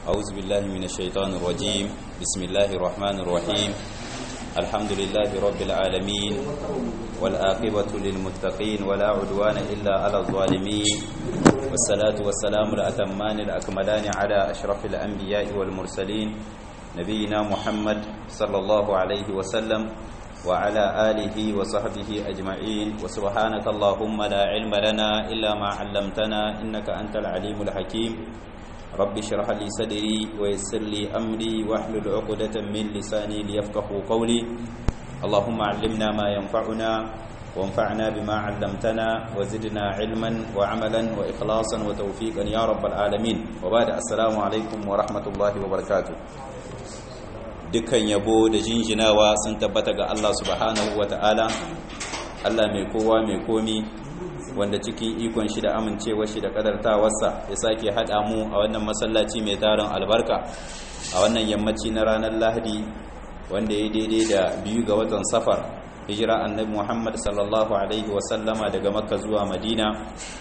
أعوذ بالله من الشيطان الرجيم بسم الله الرحمن الرحيم الحمد لله رب العالمين والآقبة للمتقين ولا عدوان إلا على الظالمين والصلاة والسلام الأتمان الأكملان على أشرف الأنبياء والمرسلين نبينا محمد صلى الله عليه وسلم وعلى آله وصحبه أجمعين وسبحانك اللهم لا علم لنا إلا ما علمتنا إنك أنت العليم الحكيم رب اشرح لي صدري ويسر لي أمري واحلل عقدة من لساني ليفقه قولي اللهم علمنا ما ينفعنا وانفعنا بما علمتنا وزدنا علما وعملا وإخلاصا وتوفيقا يا رب العالمين وبعد السلام عليكم ورحمة الله وبركاته dukkan yabo da jinjinawa sun tabbata ga Allah subhanahu wa ta'ala Allah mai kowa mai komi wanda cikin ikon shi da amincewa shi da kadartawarsa ya sake haɗa mu a wannan masallaci mai tarin albarka a wannan yammaci na ranar lahadi wanda ya daidai da biyu ga watan safar hijira annabi muhammad sallallahu alaihi wasallama daga makka zuwa madina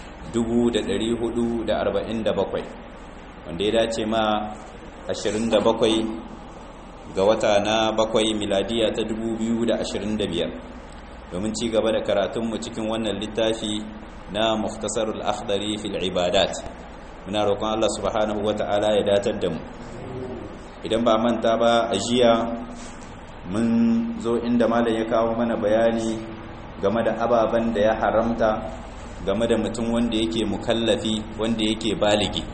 447 wanda ya dace ma 27 ga wata na bakwai miladiya ta 2025 domin ci gaba da karatunmu cikin wannan littafi na muftasarul akhdari fil ibadat muna roƙon Allah subhanahu wata'ala ya datar da mu idan ba manta ba a jiya mun zo inda malam ya kawo mana bayani game da ababen da ya haramta game da mutum wanda yake mukallafi wanda yake baligi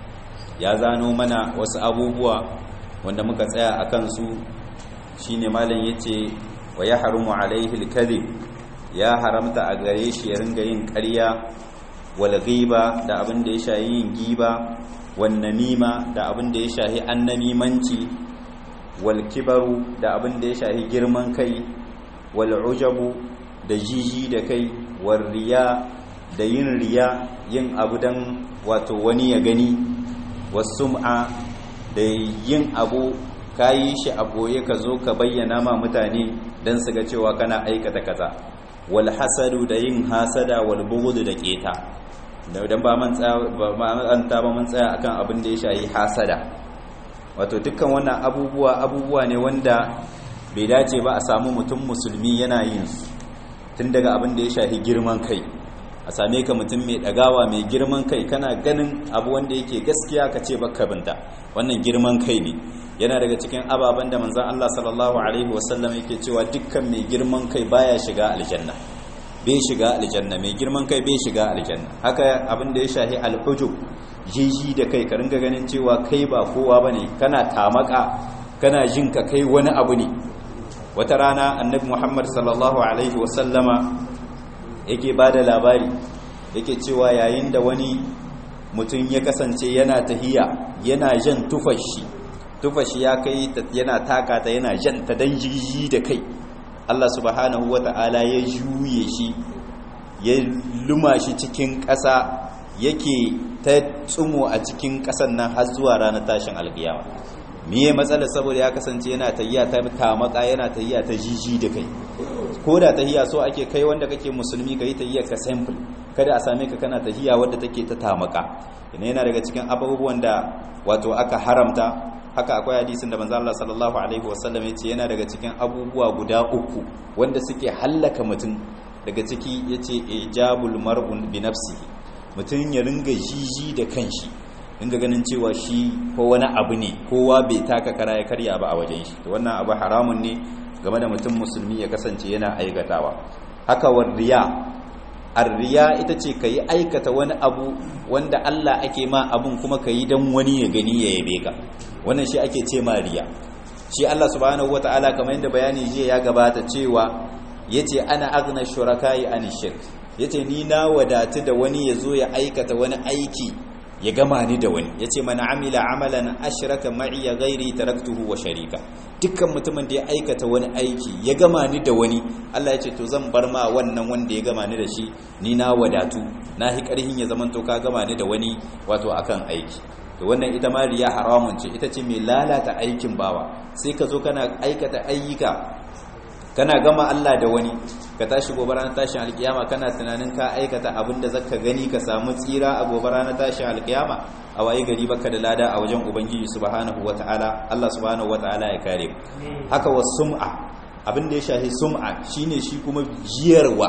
ya zano mana wasu abubuwa wanda muka tsaya a kansu shi ne malin ya ce wa ya haramu alaihi alkazib ya haramta a gare shi ya ringa yin ƙarya wal ghiba da abin da ya shahi yin giba wan namima da abin da ya shahi annamimanci wal kibaru da abin da ya shahi girman kai wal ujabu da jiji da kai wal riya da yin riya yin abu dan wato wani ya gani wasum'a da yin abu ka yi shi a ɓoye ka zo ka bayyana ma mutane don su ga cewa kana aikata kaza wal hasadu da yin hasada wal bugudu da keta dan ba man ta ba mun tsaya akan abin da ya shayi hasada wato dukkan wannan abubuwa abubuwa ne wanda bai dace ba a samu mutum musulmi yana yin su tun daga abin da ya shahi girman kai a same ka mutum mai ɗagawa mai girman kai kana ganin abu wanda yake gaskiya ka ce baka binta wannan girman kai ne yana daga cikin ababen da manzan Allah sallallahu alaihi wasallam yake cewa dukkan mai girman kai baya shiga aljanna bai shiga aljanna mai girman kai bai shiga aljanna haka abin da ya shahi alhujub jiji da kai ka ringa ganin cewa kai ba kowa bane kana tamaka kana jin ka kai wani abu ne wata rana annabi Muhammad sallallahu alaihi wasallama yake ba da labari yake cewa yayin da wani mutum ya kasance yana tahiya yana jan tufashi tufashi ya kai yana taka ta yana jan ta dan jiji da kai Allah subhanahu wata'ala ya juye shi ya luma shi cikin ƙasa yake ta tsumo a cikin ƙasan nan har zuwa ranar tashin alƙiyama miye matsala saboda ya kasance yana tahiya ta tamaka yana tahiya ta jiji da kai ko da tahiya so ake kai wanda kake musulmi ka yi tahiya ka simple kada a same ka kana tahiya wadda take ta tamaka ina yana daga cikin abubuwan da wato aka haramta haka akwai hadisin da manzo Allah sallallahu alaihi wasallam yace yana daga cikin abubuwa guda uku wanda suke hallaka mutum daga ciki yace ijabul mar'un bi nafsihi mutum ya ringa jiji da kanshi inga ganin cewa shi ko wani abu ne kowa bai taka kara ya karya ba a wajen shi to wannan abu haramun ne game da mutum musulmi ya kasance yana aikatawa haka war riya arriya ita ce ka yi aikata wani abu wanda Allah ake ma abun kuma ka yi don wani ya gani ya yabe ka wannan shi ake ce ma riya shi Allah subhanahu wata'ala kamar yadda bayani jiya ya gabata cewa yace ana agna shuraka'i an shirk yace ni na wadatu da wani ya zo ya aikata wani aiki ya gama ni da wani yace mana amila amalan ashraka ma'i ghairi taraktuhu wa sharika dukkan mutumin da ya aikata wani aiki ya gama ni da wani Allah ya ce to zan bar ma wannan wanda ya gama ni da shi ni na wadatu na hi karhin ya zaman to ka gama ni da wani wato akan aiki to wannan ita ma riya haramun ce ita ce mai lalata aikin bawa sai ka zo kana aikata ayyuka kana gama Allah da wani ka tashi gobe ranar tashin alkiyama kana tunanin ka aikata abin da zaka gani ka samu tsira a gobe ranar tashin alkiyama a waye gari baka da lada a wajen ubangiji subhanahu wataala Allah subhanahu wataala ya kare haka was sum'a abin da ya shahi sum'a shine shi kuma jiyarwa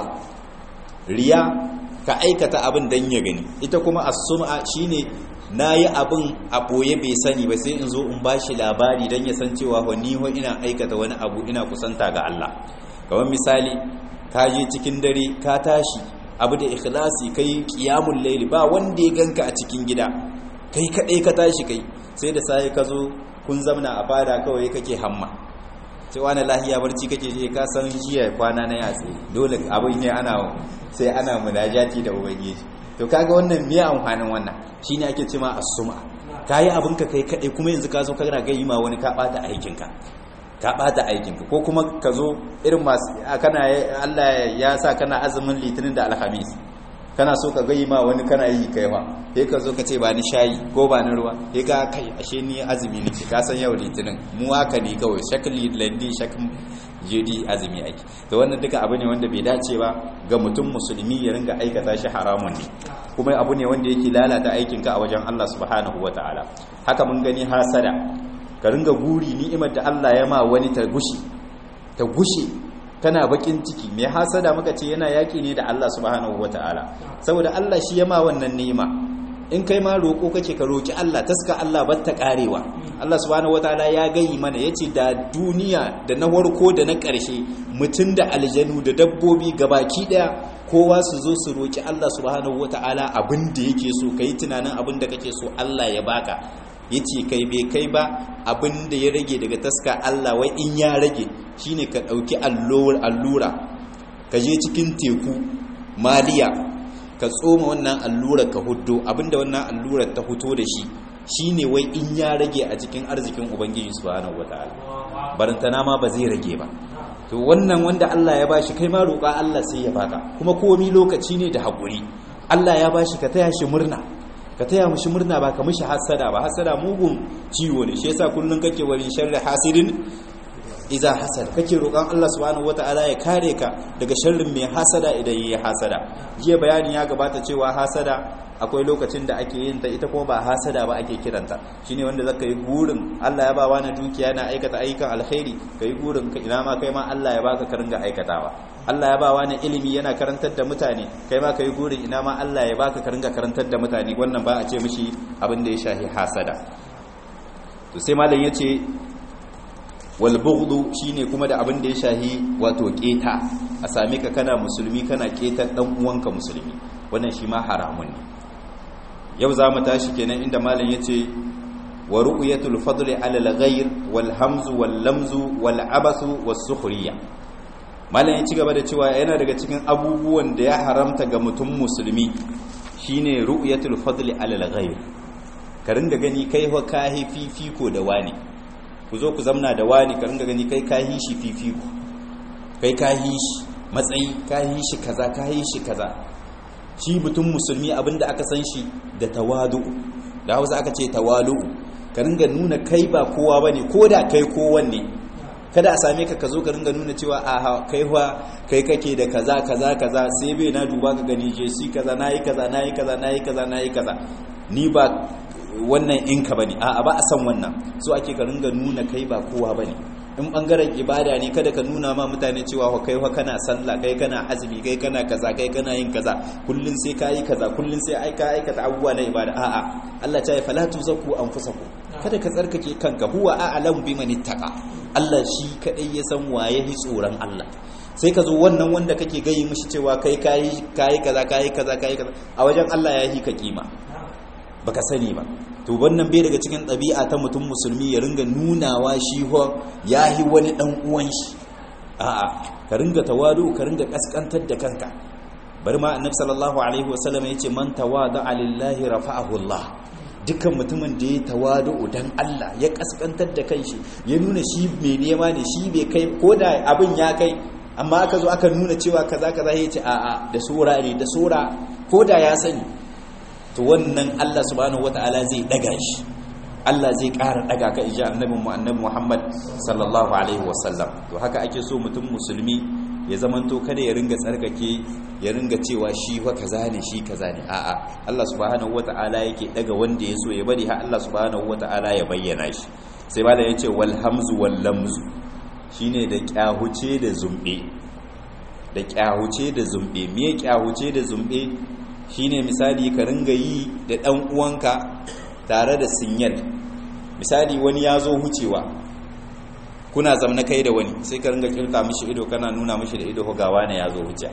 riya ka aikata abin dan ya gani ita kuma as-sum'a shine nayi abin a boye bai sani ba sai in zo in bashi labari dan ya san cewa ni ho ina aikata wani abu ina kusanta ga Allah kamar misali ka je cikin dare ka tashi abu da ikhlasi kai qiyamul layli ba wanda ya ganka a cikin gida kai kadai ka tashi kai sai da sai ka zo kun zamna a fada kawai kake hamma sai wani lahiya barci kake je ka san jiya kwana na yatsi dole abin ne ana sai ana munajati da ubangiji to kaga wannan me amfanin wannan shine ake cewa as-suma kai abin ka kai kadai kuma yanzu ka zo kana ga ma wani ka bata aikin ka ka bata aikin ka ko kuma ka zo irin masu kana Allah ya sa kana azumin litinin da alhamis kana so ka gayi ma wani kana yi kai fa sai ka zo ka ce ba ni shayi ko ba ni ruwa sai ga kai ashe ni azumi ne ka san yau litinin mu haka ne kawai shakli landi shak jidi azumi ake to wannan duka abu ne wanda bai dace ba ga mutum musulmi ya ringa aikata shi haramun ne kuma abu ne wanda yake lalata aikin ka a wajen Allah subhanahu wataala haka mun gani hasada ka ringa guri ni'imar da Allah ya ma wani ta gushi ta gushe kana bakin ciki mai hasada muka ce yana yaki ne da Allah subhanahu wataala saboda Allah shi ya ma wannan ni'ima in kai ma roƙo kake ka roƙi Allah taska Allah batta karewa Allah subhanahu wataala ya gayi mana yace da duniya da na warko da na ƙarshe mutum da aljanu da dabbobi gabaki daya kowa su zo su roƙi Allah subhanahu wataala abin da yake so kai tunanin abin da kake so Allah ya baka yace kai bai kai ba abin da ya rage daga taska Allah wai in ya rage shine ka dauki allura ka je cikin teku maliya ka tsoma wannan allurar ka huddo abinda wannan allurar ta fito da shi shine wai in ya rage a cikin arzikin ubangiji subhanahu wataala barantana ma ba zai rage ba to wannan wanda Allah ya bashi kai ma roƙa Allah sai ya baka kuma komi lokaci ne da haƙuri Allah ya bashi ka taya shi murna ka taya mushi murna ba ka mushi hasada ba hasada mugun ciwo ne shi yasa kullun kake wani sharri hasidin iza hasad kake roƙon Allah subhanahu wataala ya kare ka daga sharrin mai hasada idan yayi hasada jiya bayani ya gabata cewa hasada akwai lokacin da ake yin ta ita kuma ba hasada ba ake kiranta shine wanda zaka yi gurin Allah ya ba wani dukiya yana aikata ayyukan alkhairi kai gurin ka ina ma kai ma Allah ya baka ka ringa aikatawa Allah ya ba wani ilimi yana karantar da mutane kai ma kai gurin ina ma Allah ya baka ka ringa karantar da mutane wannan ba a ce mishi abin da ya shahi hasada to sai malam yace walbughdu shine kuma da abin da ya shahi wato keta a same ka kana musulmi kana ketar dan uwanka musulmi wannan shi ma haramun ne yau za mu tashi kenan inda malam yace wa ru'yatul fadli ala al-ghayr wal hamzu wal lamzu wal abathu was sukhriya malam ya ci gaba da cewa yana daga cikin abubuwan da ya haramta ga mutum musulmi shine ru'yatul fadli ala al-ghayr ka ringa gani kai wa kahi fifiko da wani ku zo ku zamna da wani ka ringa gani kai ka shi fifiko kai ka shi matsayi ka shi kaza ka shi kaza shi mutum musulmi abinda aka san shi da tawadu da hausa aka ce tawalu ka ringa nuna kai ba kowa bane ko da kai kowanne kada a same ka ka zo ka ringa nuna cewa a kai wa kai kake da kaza kaza kaza sai bai na duba ka gani je shi kaza nayi kaza nayi kaza nayi kaza nayi kaza ni ba wannan inka bane a'a ba a san wannan so ake ka ringa nuna kai ba kowa bane in bangaren ibada ne kada ka nuna ma mutane cewa wa kai wa kana sallah kai kana azumi kai kana kaza kai kana yin kaza kullun sai kai kaza kullun sai ai ka aikata abubuwa na ibada a'a Allah ta yi fala tuzakku anfusakum kada ka tsarkake kanka huwa a'lamu biman ittaqa Allah shi kadai ya san waye hi tsoron Allah sai ka zo wannan wanda kake gayi mishi cewa kai kai kai kaza kai kaza kai kaza a wajen Allah ya hi ka kima baka sani ba to wannan bai daga cikin ɗabi'a ta mutum musulmi ya ringa nunawa shi ho ya yi wani ɗan uwan shi a'a ka ringa tawadu ka ringa kaskantar da kanka bari ma annabi sallallahu alaihi wasallam yace man tawada lillahi rafa'ahu Allah dukkan mutumin da ya tawadu dan Allah ya kaskantar da kanshi ya nuna shi mai nema ne shi bai kai ko da abin ya kai amma aka zo aka nuna cewa kaza kaza yace a'a da sura ne da sura ko da ya sani to wannan Allah subhanahu wata'ala zai daga shi Allah zai ƙara daga ka inji annabin mu annabi Muhammad sallallahu alaihi wasallam to haka ake so mutum musulmi ya zamanto kada ya ringa tsarkake ya ringa cewa shi wa kaza ne shi kaza ne a'a Allah subhanahu wata'ala yake daga wanda ya so ya bari har Allah subhanahu wata'ala ya bayyana shi sai ba da yace wal hamzu wal lamzu shine da kyahuce da zumbe da kyahuce da zumbe me kyahuce da zumbe shine misali ka ringa yi da dan uwanka tare da sinyal misali wani ya zo hucewa kuna zamna kai da wani sai ka ringa kirta mishi ido kana nuna mishi da ido gawa ne ya zo huce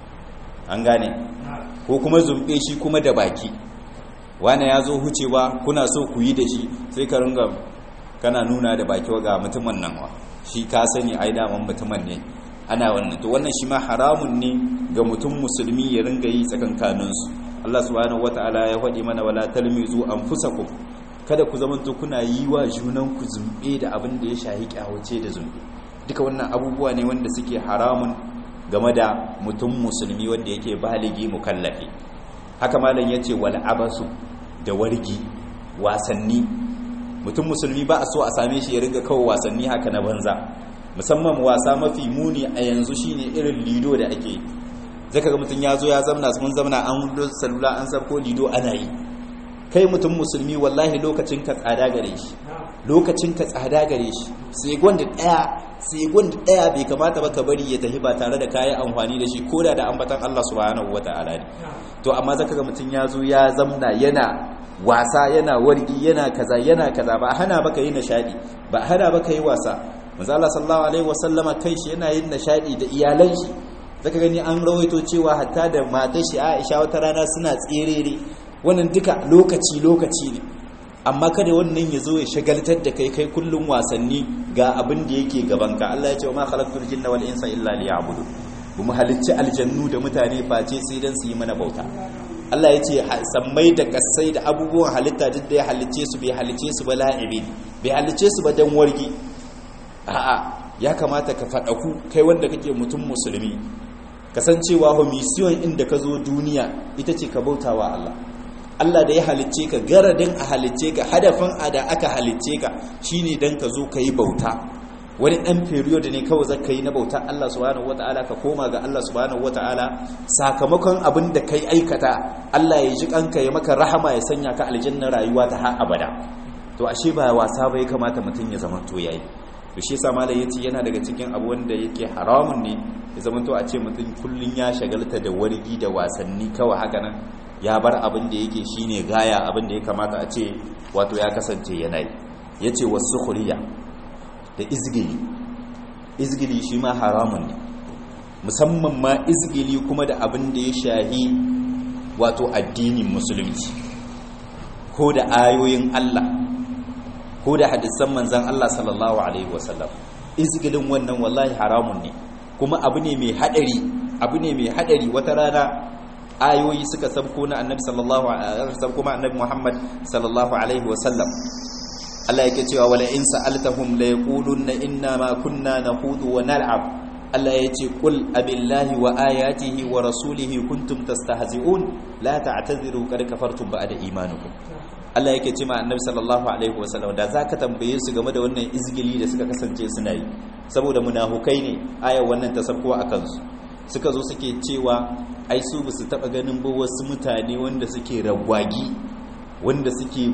an gane ko kuma zumbe shi kuma da baki wane ya zo hucewa kuna so ku yi da shi sai ka ringa kana nuna da baki ga mutumin nan wa shi ka sani ai daman mutumin ne ana wannan to wannan shi ma haramun ne ga mutum musulmi ya ringa yi tsakankaninsu Allah subhanahu wataala ya faɗi mana wala talmizu anfusakum kada ku zamanto kuna yi wa junan ku zumbe da abin da ya shahi kyawace da zumbe duka wannan abubuwa ne wanda suke haramun game da mutum musulmi wanda yake baligi mukallafi haka malam yace wal abasu da wargi wasanni mutum musulmi ba a so a same shi ya ringa kawo wasanni haka na banza musamman wasa mafi muni a yanzu shine irin lido da ake zaka ga mutum ya zo ya zamna mun zamna an salula an sabko lido ana yi kai mutum musulmi wallahi lokacin ka tsada gare shi lokacin ka tsada gare shi sai gwanda daya sai gwanda daya bai kamata ba ka bari ya tafi ba tare da kayan amfani da shi koda da ambatan Allah subhanahu wataala ne to amma zaka ga mutum ya zo ya zamna yana wasa yana wargi yana kaza yana kaza ba hana baka yi nishadi ba hana baka yi wasa manzo Allah sallallahu alaihi wasallama kai shi yana yin nishadi da iyalan shi zaka gani an rawaito cewa hatta da matar shi Aisha wata rana suna tserere wannan duka lokaci lokaci ne amma kada wannan ya zo ya shagaltar da kai kai kullum wasanni ga abin da yake gabanka Allah ya ce wa ma khalaqtul jinna wal insa illa liya'budu bu mu halicci aljannu da mutane face sai dan su yi mana bauta Allah ya ce sammai da kasai da abubuwan halitta duk da ya halicce su bai halicce su ba la'ibi bai halicce su ba dan wargi a'a ya kamata ka faɗaku kai wanda kake mutum musulmi kasancewa ho mission inda ka zo duniya ita ce ka bautawa Allah Allah da ya halicce ka garadin a halicce ka hadafin a da aka halicce ka shine dan ka zo ka yi bauta wani ɗan period ne kawai zaka yi na bauta Allah subhanahu wata'ala ka koma ga Allah subhanahu wata'ala sakamakon abin da kai aikata Allah ya ji kanka ya maka rahama ya sanya ka aljanna rayuwa ta har abada to ashe ba wasa ba ya kamata mutum ya zama to yayi to shi yasa malai yace yana daga cikin abu wanda yake haramun ne ya zama to a ce mutum kullun ya shagalta da wargi da wasanni kawai haka nan ya bar abin da yake shine gaya abin da ya kamata a ce wato ya kasance yana yi yace wasu khuriya da izgili izgili shi ma haramun ne musamman ma izgili kuma da abin da ya shahi wato addinin musulunci ko da ayoyin Allah ko da hadisan manzan Allah sallallahu alaihi wasallam izgilin wannan wallahi haramun ne kuma abu ne mai hadari abu ne mai hadari wata rana ayoyi suka sabko na annabi sallallahu alaihi sabko ma annabi Muhammad sallallahu alaihi wasallam Allah yake cewa wala in sa'altahum la yaquluna inna ma kunna nakhudu wa nal'ab Allah yace qul abillahi wa ayatihi wa rasulihi kuntum tastahzi'un la ta'tadhiru qad kafartum ba'da imanikum Allah yake cewa annabi sallallahu alaihi wasallam da zaka tambaye su game da wannan izgili da suka kasance suna yi saboda munafukai ne ayar wannan ta sabko akan su suka zo suke cewa ai su basu taba ganin ba wasu mutane wanda suke ragwagi wanda suke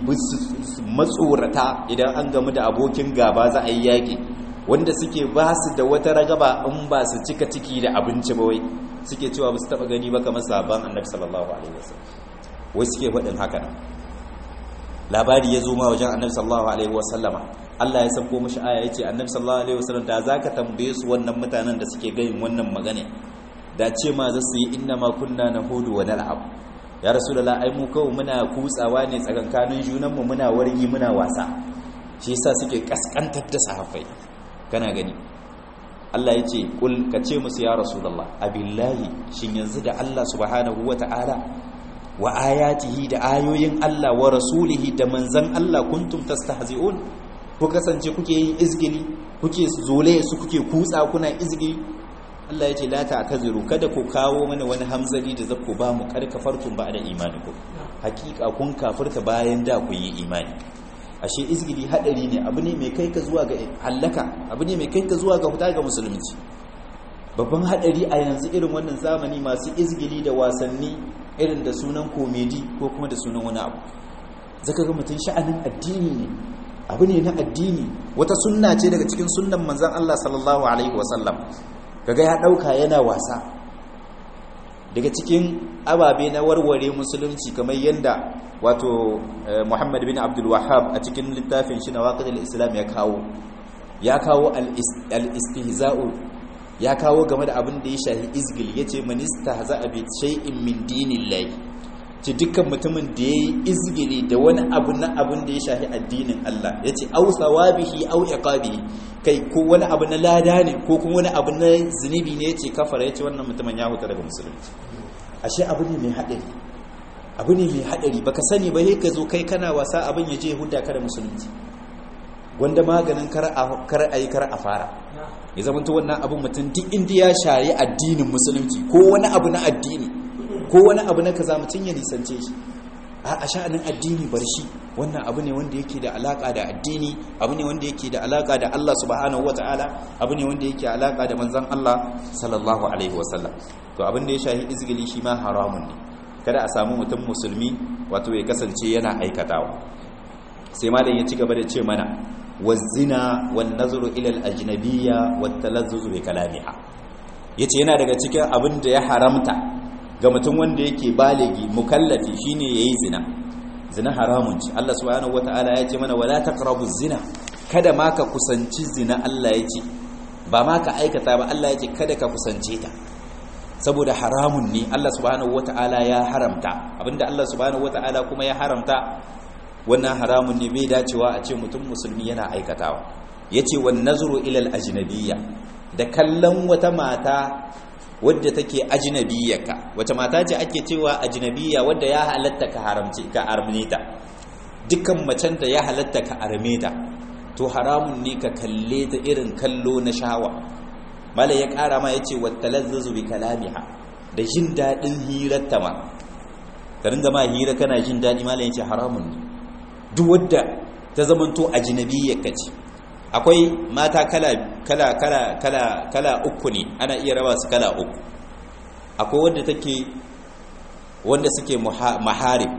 matsorata idan an gamu da abokin gaba za a yi yaƙi wanda suke ba su da wata ragaba in ba su cika ciki da abinci ba wai suke cewa ba su taɓa gani ba kamar sabon annabi sallallahu alaihi wasallam wai suke faɗin haka nan labari ya zo ma wajen annabi sallallahu alaihi wasallama Allah ya sauko mishi aya yace annabi sallallahu alaihi wasallam da zaka tambaye su wannan mutanen da suke gayin wannan magana da ce ma za su yi inna ma kunna nahudu wa nal'ab ya rasulullah ai mu kawai muna kutsawa ne tsakankanin junanmu muna wargi muna wasa shi yasa suke kaskantar da sahabbai kana gani Allah ya ce kul ka ce musu ya rasulullah abillahi shin yanzu da Allah subhanahu wata'ala wa ayatihi da ayoyin Allah wa rasulihi da manzan Allah kuntum tastahzi'un ku kasance kuke yin izgili kuke zole su kuke kutsa kuna izgili Allah ya ce la ta'taziru kada ku kawo mana wani hamzari da zaku ba mu kar kafartum ba da imanikum hakika kun kafirta bayan da ku yi imani ashe izgili hadari ne abu ne mai kai ka zuwa ga hallaka abu ne mai kai ka zuwa ga huta ga musulunci babban hadari a yanzu irin wannan zamani masu izgili da wasanni irin da sunan komedi ko kuma da sunan wani abu zaka ga mutum sha'anin addini ne abu ne na addini wata sunna ce daga cikin sunnan manzon Allah sallallahu alaihi wasallam kaga ya dauka yana wasa daga cikin ababe na warware musulunci kamar yanda wato Muhammad bin Abdul Wahhab a cikin littafin shi na waqidul Islam ya kawo ya kawo al-istihza'u ya kawo game da abin da ya shahi izgil yace man istahza'a bi shay'in min dinillahi ci dukkan mutumin da yayi izgili da wani abu na abin da ya shahi addinin Allah yace aw sawabihi aw iqabihi kai ko wani abu na lada ne ko kuma wani abu na zunubi ne yace kafara yace wannan mutumin ya huta daga musulunci ashe abu ne mai hadari abu ne mai hadari baka sani ba sai ka zo kai kana wasa abin ya je huda ka da musulunci wanda maganin kar a kar ayi kar a fara ya zama to wannan abin mutum duk inda ya shayi addinin musulunci ko wani abu na addini ko wani abu na kaza mutum ya nisance shi a sha'anin addini bar shi wannan abu ne wanda yake da alaka da addini abu ne wanda yake da alaka da Allah subhanahu wataala abu ne wanda yake alaka da manzon Allah sallallahu alaihi wasallam to abin da ya shahi izgili shi ma haramun ne kada a samu mutum musulmi wato ya kasance yana aikatawa sai malam ya ci gaba da ce mana wazina wan nazru ila al ajnabiyya wat talazzuz bi kalamiha yace yana daga cikin abin da ya haramta ga mutum wanda yake baligi mukallafi shine yayi zina zina haramun ce Allah subhanahu wataala ya ce mana wala taqrabu zina kada ma ka kusanci zina Allah ya ce ba ma ka aikata ba Allah ya ce kada ka kusance ta saboda haramun ne Allah subhanahu wataala ya haramta abinda Allah subhanahu wataala kuma ya haramta wannan haramun ne bai dacewa a ce mutum musulmi yana aikatawa yace wan nazru ila al ajnabiyya da kallon wata mata wadda take ajnabiyyaka wata mata ce ake cewa ajnabiyya wadda ya halatta ka haramce ka arme ta dukkan macen da ya halatta ka arme ta to haramun ne ka kalle ta irin kallo na shawa mala ya kara ma yace wattalazzu bi kalamiha da jin dadin hirarta ma ka ringa ma hira kana jin dadi mala yace haramun ne duk wadda ta zamanto ajnabiyyaka ce akwai mata kala kala kala kala kala uku ne ana iya raba su kala uku akwai wanda take wanda suke maharim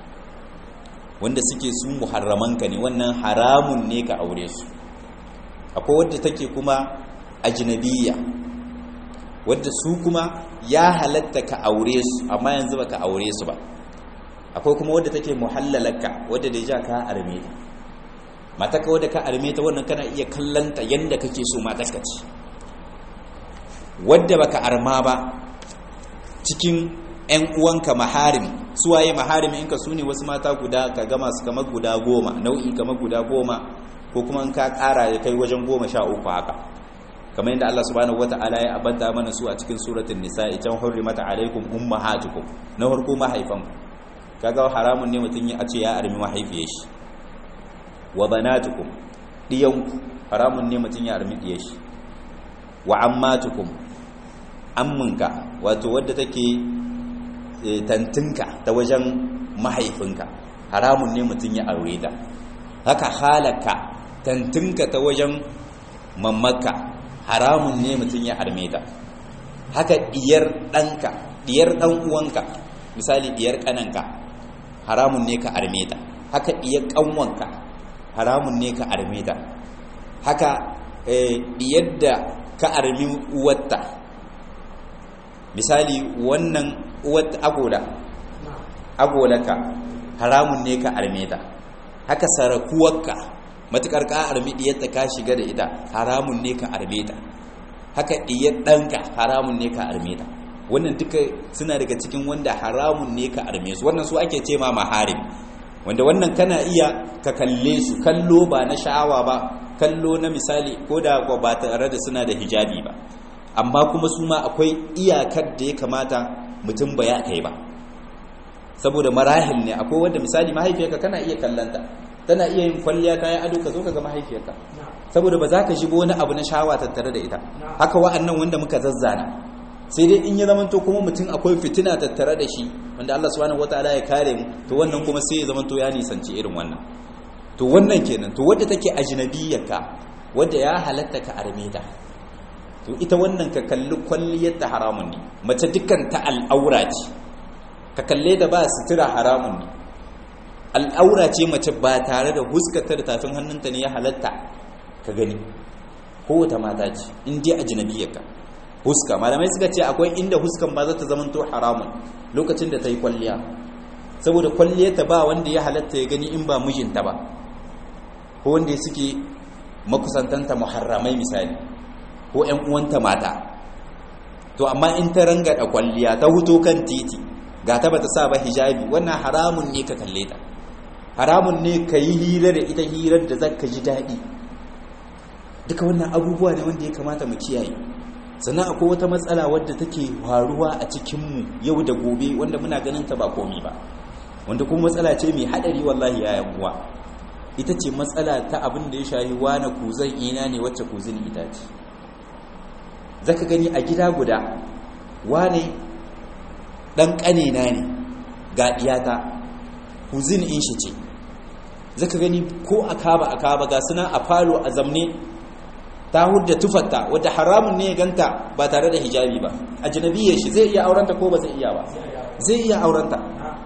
wanda suke su muharramanka ne wannan haramun ne ka aure su akwai wanda take kuma ajnabiyya wanda su kuma ya halatta ka aure su amma yanzu baka aure su ba akwai kuma wanda take muhallalaka wanda da ja ka arme ta mataka wadda ka arme ta wannan kana iya kallanta yadda kake so mataka ce wadda baka arma ba cikin 'yan uwanka maharim suwaye maharim inka su ne wasu mata guda ka gama su kamar guda goma nau'i kamar guda goma ko kuma in ka kara ya kai wajen goma sha uku haka kamar yadda Allah subhanahu wata'ala ya abanta mana su a cikin suratul nisa can hurrimata alaikum ummahatukum na farko mahaifanku kaga haramun ne mutum ya ce ya armi mahaifiyar shi wa banatukum diyanku haramun ne mutum ya armi diyar shi wa ammatukum amminka wato wadda take tantinka ta wajen mahaifinka haramun ne mutum ya aure ta haka halaka tantinka ta wajen mammaka haramun ne mutum ya arme ta haka diyar ɗanka diyar ɗan uwanka misali diyar ƙananka haramun ne ka arme ta haka diyar ƙanwanka haramun ne ka arme ta haka yadda ka armi uwarta misali wannan uwarta agoda agolaka haramun ne ka arme ta haka sarakuwarka matukar ka armi diyarta ka shiga da ita haramun ne ka arme ta haka diyar ɗanka haramun ne ka arme ta wannan duka suna daga cikin wanda haramun ne ka arme su wannan su ake ce ma maharim wanda wannan kana iya ka kalle su kallo ba na sha'awa ba kallo na misali ko da ba tare da suna da hijabi ba amma kuma su ma akwai iyakar da ya kamata mutum ba ya kai ba saboda marahil ne akwai wanda misali mahaifiyarka kana iya kallanta tana iya yin kwalliya ta yi ado ka zo ka ga mahaifiyarka saboda ba za ka shigo wani abu na sha'awa tattare da ita haka wa'annan wanda muka zazzana sai dai in ya zamanto kuma mutum akwai fitina tattare da shi wanda Allah subhanahu wataala ya kare mu to wannan kuma sai ya zamanto ya nisanci irin wannan to wannan kenan to wadda take ajnabiyyarka wadda ya halatta ka arme ta to ita wannan ka kalli kwalliyar ta haramun ne mace dukkan ta al'aura ce ka kalle da ba sutura haramun ne al'aura ce mace ba tare da huskata da tafin hannunta ne ya halatta ka gani kowace mata ce in dai ajnabiyyarka huska malamai suka ce akwai inda huskan ba za ta zama to haramun lokacin da ta yi kwalliya saboda kwalliyarta ba wanda ya halatta ya gani in ba mijinta ba ko wanda suke makusantanta muharramai misali ko ƴan uwanta mata to amma in ta rangada kwalliya ta huto kan titi ga ta bata sa ba hijabi wannan haramun ne ka kalle ta haramun ne ka yi hira da ita hirar da zaka ji daɗi duka wannan abubuwa ne wanda ya kamata mu kiyaye sannan akwai wata matsala wadda take faruwa a cikinmu yau da gobe wanda muna ganin ta ba komi ba wanda kuma matsala ce mai haɗari wallahi ya uwa ita ce matsala ta abin da ya shahi wane kuzan ina ne wacce kuzin ita ce zaka gani a gida guda wane ɗan ƙanina ne ga ɗiyata kuzin in shi ce zaka gani ko a kaba a kaba ga suna a falo a zamne ta hudda tufarta wadda haramun ne ya ganta ba tare da hijabi ba a janabiyar shi zai iya aurenta ko ba zai iya ba zai iya aurenta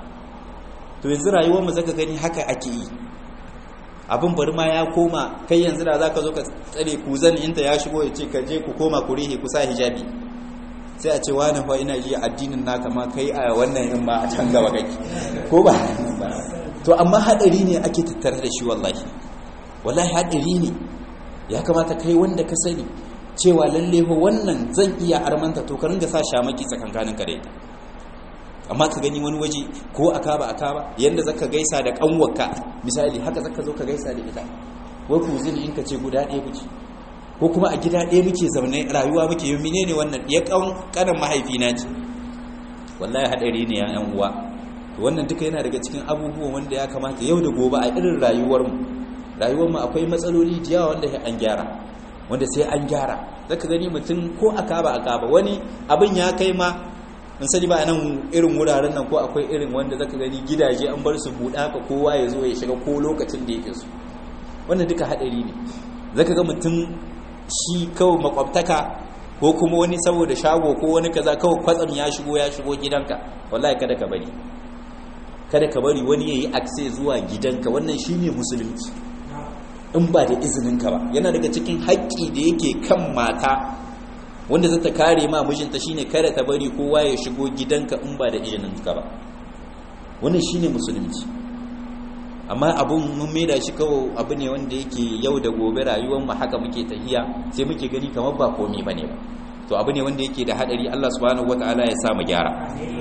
to yanzu rayuwar mu zaka gani haka ake yi abin bari ma ya koma kai yanzu da zaka zo ka tsare kuzan inta ya shigo ya ce ka je ku koma ku rihe ku sa hijabi sai a ce wani fa ina ji addinin naka ma kai a wannan in ma a can gaba kake ko ba to amma hadari ne ake tattare da shi wallahi wallahi hadari ne ya kamata kai wanda ka sani cewa lalle fa wannan zan iya armanta to ka ringa sa shamaki tsakankanin ka da ita amma ka gani wani waje ko a kaba a kaba yanda zaka gaisa da kanwarka misali haka zaka zo ka gaisa da ita wai ku zini in ka ce guda ɗaya kuce ko kuma a gida ɗaya muke zaune rayuwa muke yi menene wannan ya kanan mahaifina ce wallahi hadari ne ya yan uwa wannan duka yana daga cikin abubuwan wanda ya kamata yau da gobe a irin rayuwarmu rayuwarmu akwai matsaloli da yawa wanda an gyara wanda sai an gyara zaka gani mutum ko a kaba a kaba wani abin ya kai ma in sani ba nan irin wuraren nan ko akwai irin wanda zaka gani gidaje an bar su buɗa ka kowa ya zo ya shiga ko lokacin da yake so wannan duka haɗari ne zaka ga mutum shi kawai makwabtaka ko kuma wani saboda shago ko wani kaza kawai kwatsam ya shigo ya shigo gidanka wallahi kada ka bari kada ka bari wani yayi akse zuwa gidanka wannan shine musulunci in ba da izininka ba yana daga cikin haƙƙi da yake kan mata wanda zata kare ma mijinta shine kada ta bari kowa ya shigo gidanka in ba da izininka ba wannan shine musulunci amma abun mun maida shi kawai abu ne wanda yake yau da gobe rayuwar mu haka muke tahiya sai muke gani kamar ba komai bane ba to abu ne wanda yake da hadari Allah subhanahu wataala ya sa mu gyara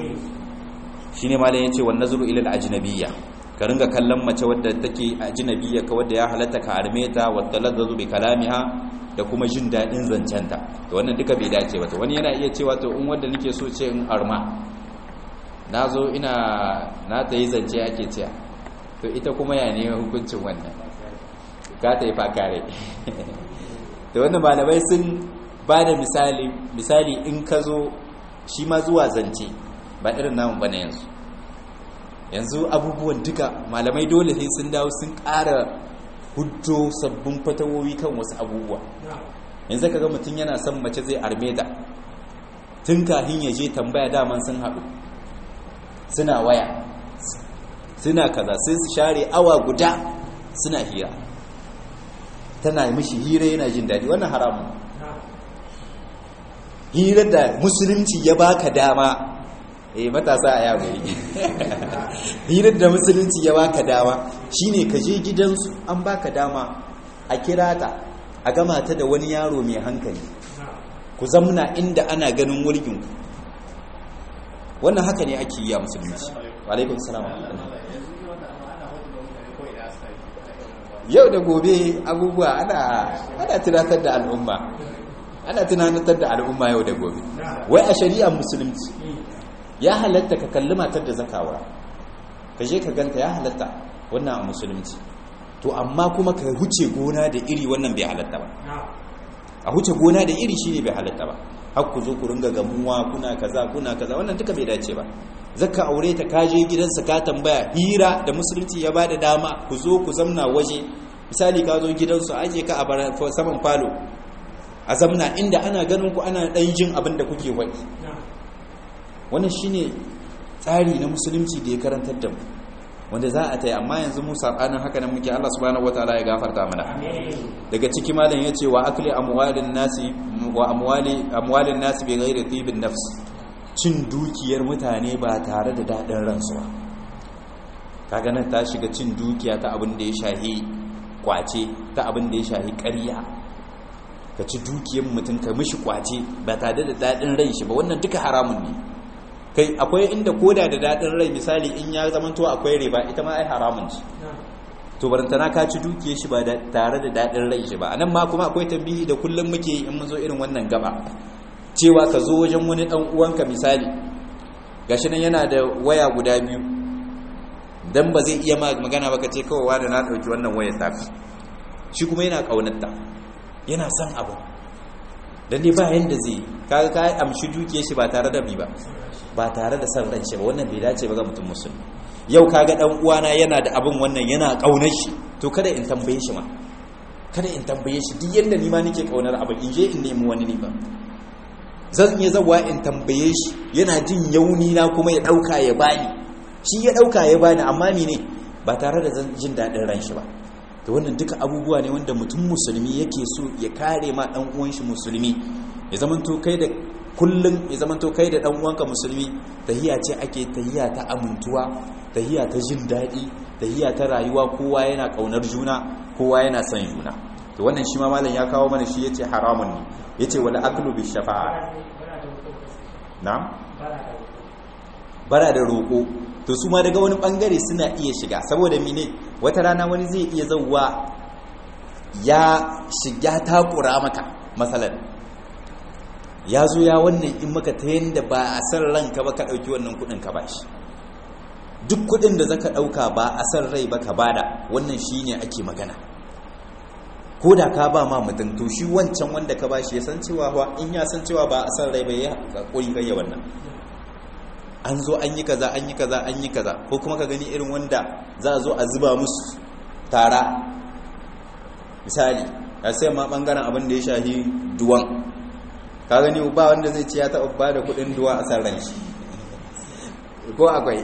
shine malam yace wan nazru ila al-ajnabiyya ka ringa kallon mace wadda take ajnabiyya ka wadda ya halatta ka arme ta wa talazzu bi kalamiha da kuma jin dadin zancenta to wannan duka bai dace ba to wani yana iya cewa to in wanda nake so ce in arma nazo ina na ta yi zance ake cewa to ita kuma ya ne hukuncin wannan ka ta yi fakare to wannan malamai sun ba da misali misali in ka zo shi ma zuwa zance ba irin namun bane yanzu yanzu abubuwan duka malamai dole sai sun dawo sun ƙara hujjo sabbin fatawowi kan wasu abubuwa yanzu ka ga mutum yana son mace zai arme da tun kahin ya je tambaya daman sun haɗu suna waya suna kaza sai su share awa guda suna hira tana mishi hira yana jin daɗi wannan haramun hira da musulunci ya baka dama eh matasa a yawuri hirar da musulunci ya baka dama shine ka je gidansu an baka dama a kira ta a gama ta da wani yaro mai hankali ku zamna inda ana ganin wulginku wannan haka ne ake yi a musulunci alaikun salam yau da gobe abubuwa ana ana tunatar da al'umma ana tunatar da al'umma yau da gobe wai a shari'ar musulunci ya halatta ka kalli matar da zakawa ka je ka ganta ya halatta wannan a musulunci to amma kuma ka huce gona da iri wannan bai halatta ba a huce gona da iri shine bai halatta ba har ku zo ku ringa gamuwa kuna kaza kuna kaza wannan duka bai dace ba zaka aure ta kaje gidansa ka tambaya hira da musulunci ya bada dama ku zo ku zamna waje misali ka zo gidansu aje ka a saman falo a zamna inda ana ganin ku ana dan jin abin da kuke wani wannan shine tsari na musulunci da ya karantar da mu wanda za a ta yi amma yanzu mu sabanin haka nan muke Allah subhanahu wataala ya gafarta mana daga ciki malam yace wa akli amwalin nasi wa amwali amwalin nasi bi ghairi tibin nafs cin dukiyar mutane ba tare da dadin ransu ba kaga nan ta shiga cin dukiya ta abin da ya shahi kwace ta abin da ya shahi ƙarya ka ci dukiyar mutum ka mishi kwace ba tare da dadin ran shi ba wannan duka haramun ne kai akwai inda koda da dadin rai misali in ya zama to akwai riba ita ma ai haramun ce to barantana ka ci dukiye shi ba tare da dadin rai shi ba anan ma kuma akwai tambihi da kullum muke yi in mun zo irin wannan gaba cewa ka zo wajen wani dan uwanka misali gashi nan yana da waya guda biyu dan ba zai iya magana ba ka ce kawai wani na dauki wannan wayar tafi shi kuma yana kaunarta yana son abu dan ne ba yanda zai kaga ka amshi dukiye shi ba tare da bi ba ba tare da san ran shi ba wannan bai dace ba ga mutum musulmi yau kaga dan uwana yana da abin wannan yana kaunar shi to kada in tambaye shi ma kada in tambaye shi duk yanda ni ma nake kaunar abin in je in nemi wani ne ba zan iya zawa in tambaye shi yana jin yauni na kuma ya dauka ya bani shi ya dauka ya bani amma mene ba tare da jin dadin ran shi ba to wannan duka abubuwa ne wanda mutum musulmi yake so ya kare ma dan uwan shi musulmi ya zamanto kai da kullum ya zamanto kai da dan uwanka musulmi tahiya ce ake tahiya ta amintuwa tahiya ta jin daɗi tahiya ta rayuwa kowa yana kaunar juna kowa yana son juna to wannan shi ma malam ya kawo mana shi yace haramun ne yace wala aklu bi shafa'a na'am bara da roko to su ma daga wani bangare suna iya shiga saboda mine wata rana wani zai iya zauwa ya shiga takura maka masalan ya zo ya wannan in maka ta yadda ba a san ranka ba ka ɗauki wannan kuɗin ka bashi duk kuɗin da zaka ɗauka ba a san rai ba ka bada wannan shi ne ake magana ko da ka ba ma mutum to shi wancan wanda ka bashi ya san cewa ba in ya san cewa ba a san rai ba ya ƙuri kai wannan an zo an yi kaza an yi kaza an yi kaza ko kuma ka gani irin wanda za a zo a zuba musu tara misali a sai ma bangaren abin da ya shahi duwan ka gani ba wanda zai ce ya taɓa ba da kuɗin duwa a san ran shi ko akwai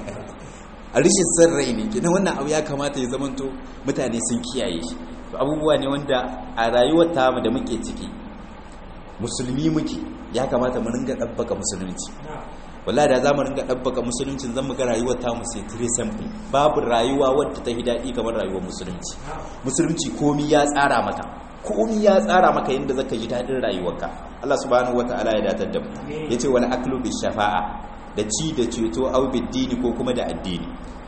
a rishin san rai ne kina wannan abu ya kamata ya zamanto mutane sun kiyaye shi abubuwa ne wanda a rayuwar tamu da muke ciki musulmi muke ya kamata mu ringa ɗabbaka musulunci wallahi da zamu ringa ɗabbaka musuluncin zan muga rayuwar tamu sai tire simple babu rayuwa wadda ta yi daɗi kamar rayuwar musulunci musulunci komi ya tsara maka komi ya tsara maka yadda zaka ji daɗin rayuwarka Allah subhanahu wata'ala ya datar da mu yace wal aklu bi shafa'a da ci da ceto au dini ko kuma da addini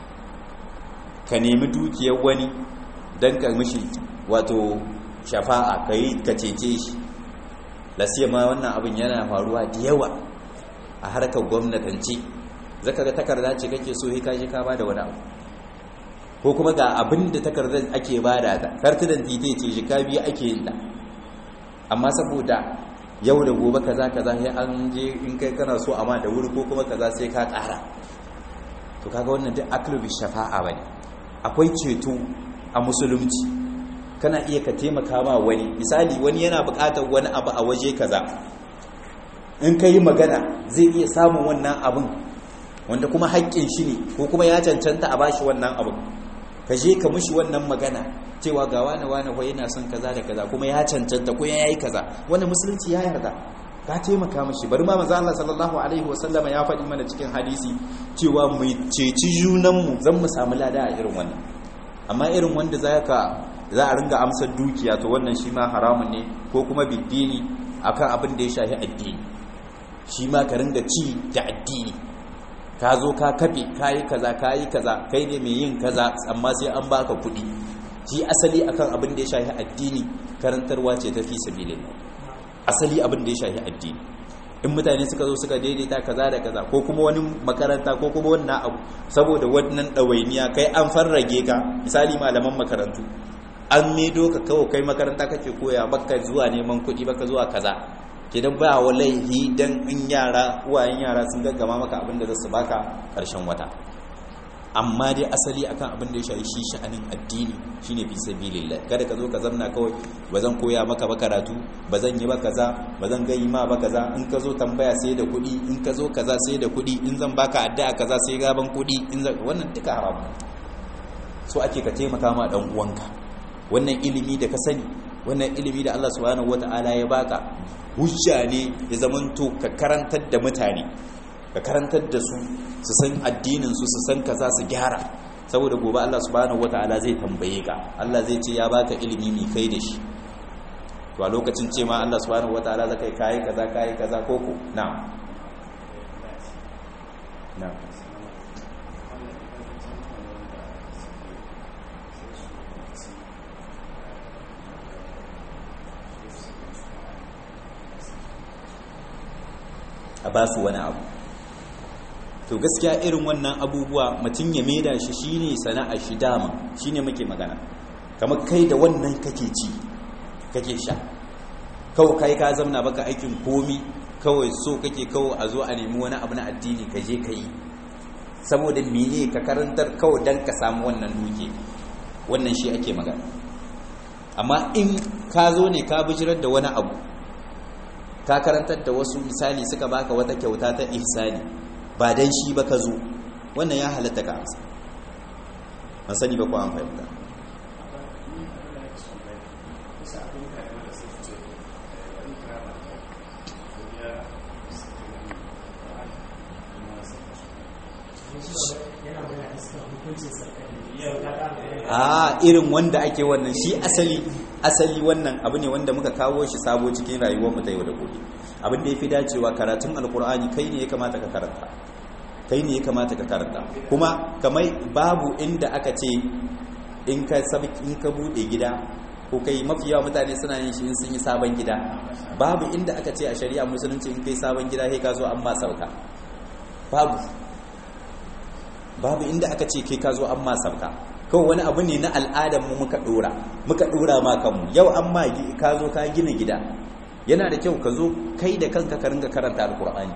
ka nemi dukiyar wani dan ka mishi wato shafa'a kai ka cece shi lasiya ma wannan abin yana faruwa da yawa a harkar gwamnatanci zaka ga takarda ce kake so ka je ka bada wani abu ko kuma ga abin da takardar ake bada ta kartunan tite ce jika biyu ake yin da amma saboda yau da gobe kaza kaza sai an je in kai kana so amma da wuri ko kuma kaza sai ka ƙara to kaga wannan duk aklubi shafa'a bane akwai ceto a musulunci kana iya ka taimaka ma wani misali wani yana buƙatar wani abu a waje kaza in ka yi magana zai iya samun wannan abin wanda kuma haƙƙin shi ne ko kuma ya cancanta a bashi wannan abin ka je ka mushi wannan magana cewa ga wani wani wai yana son kaza da kaza kuma ya cancanta ko ya yi kaza wannan musulunci ya yarda ka taimaka mashi bari ma manzo Allah sallallahu alaihi wasallama ya faɗi mana cikin hadisi cewa mu ceci junan mu zan mu samu lada a irin wannan amma irin wanda zaka za a ringa amsar dukiya to wannan shi ma haramun ne ko kuma biddini akan abin da ya shafi addini shi ma ka ringa ci da addini ka zo ka kafe ka yi kaza ka yi kaza kai ne mai yin kaza amma sai an baka kuɗi shi asali akan abin da ya shafi addini karantarwa ce ta fi sabilin asali abin da ya shafi addini in mutane suka zo suka daidaita kaza da kaza ko kuma wani makaranta ko kuma wannan abu saboda wannan ɗawainiya kai an farrage ka misali malaman makarantu an medo ka kawo kai makaranta kake koya baka zuwa neman kuɗi baka zuwa kaza kidan ba walaihi dan in yara uwayen yara sun gaggama maka abin da za su baka karshen wata amma dai asali akan abin da ya shafi shi sha'anin addini shine fi sabilillah kada ka zo ka zamna kawai bazan koya maka ba karatu bazan yi ba kaza bazan gayi ma ba kaza in ka zo tambaya sai da kuɗi in ka zo kaza sai da kuɗi in zan baka addu'a kaza sai gaban kuɗi in zan wannan duka haram so ake ka taimaka ma dan uwanka wannan ilimi da ka sani wannan ilimi da Allah subhanahu wataala ya baka hujja ne ya zamanto ka karantar da mutane ka karantar da su su san addininsu su san kaza su gyara saboda gobe Allah subhanahu wataala zai tambaye ka Allah zai ce ya baka ilimi mai kai da shi to a lokacin ce ma Allah subhanahu wataala zaka kai kaza kai kaza koko na'am na'am a ba su wani abu to gaskiya irin wannan abubuwa mutum ya maida shi shine sana'a shi dama shine muke magana kamar kai da wannan kake ci kake sha kawai kai ka zamna baka aikin komi kawai so kake kawai a zo a nemi wani abu na addini ka je ka yi saboda mene ka karantar kawai dan ka samu wannan duke wannan shi ake magana amma in ka zo ne ka bijirar da wani abu ka karantar da wasu misali suka baka wata kyauta ta ihsani ba dan shi ba ka zo wannan ya halatta ka amsa an sani ba ko an fahimta a irin wanda ake wannan shi asali asali wannan abu ne wanda muka kawo shi sabo cikin rayuwar mu ta yau da gobe abin da yafi dacewa karatun alkur'ani kai ne ya kamata ka karanta kai ne ya kamata ka karanta kuma kamar babu inda aka ce in ka sabi in ka bude gida ko kai mafi yawa mutane suna yin shi in sun yi sabon gida babu inda aka ce a shari'a musulunci in kai sabon gida sai ka zo an ma sauka babu babu inda aka ce kai ka zo an ma sauka kawai wani abu ne na al'adarmu muka dora muka dora ma kanmu yau an ma ka zo ka gina gida yana da kyau ka zo kai da kanka ka ringa karanta alkur'ani